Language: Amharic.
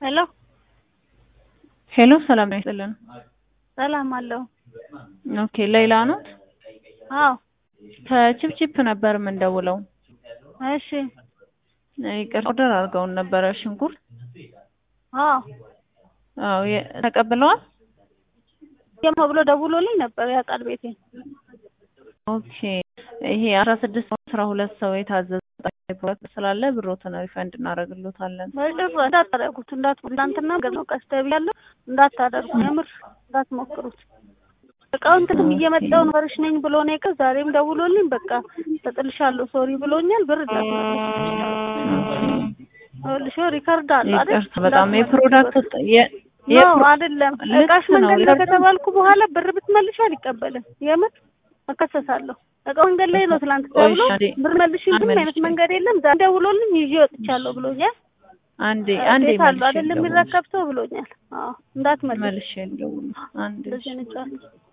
ሄሎ ሄሎ ሰላም ነው ይስጥልን። ሰላም አለው። ኦኬ ሌላ ነው አዎ ከቺፕቺፕ ነበር የምንደውለው። እሺ ይቅርታ ኦርደር አድርገውን ነበረ ሽንኩርት። አዎ አዎ የ- ተቀብለዋል። የማ ብሎ ደውሎልኝ ነበር ያውቃል ቤቴ። ኦኬ ይሄ አስራ ስድስት አስራ ሁለት ሰው የታዘዘ ፕሮዳክት ስላለ ብሮትን ሪፈንድ እናደርግሎታለን። በጭራሽ እንዳታደርጉት እንዳት ትናንትና ገዛው ቀስ ተብያለሁ እንዳታደርጉ የምር እንዳትሞክሩት። እቃውን ትንም እየመጣሁ ነበርሽ ነኝ ብሎ ነው የቀ ዛሬም ደውሎልኝ በቃ ተጥልሻለሁ ሶሪ ብሎኛል። ብር እንዳትመልሽ ሪከርድ አለ አይደል? ይቅርታ በጣም የፕሮዳክት የ- ነው የፕሮ- አይደለም ልክ እቃሽ ነው፣ መንገድ ላይ ይቅርታ። ከተባልኩ በኋላ ብር ብትመልሽ አልቀበልም። የምር እከሰሳለሁ። እቃው መንገድ ላይ ነው ትላንት ቆይ ተብሎ አንዴ፣ ብር መልሽ ምንም አይነት መልሼ። መንገድ የለም። ዛሬ ደውሎልኝ ይዤ ወጥቻለሁ ብሎኛል። አንዴ አንዴ ቤት አሉ መልሼ አይደለም ልደውል። የሚረከብ ሰው ብሎኛል። አዎ እንዳትመልሽ መልሼ ልደውል። አንዴ እንደዚህ ነጫለሁ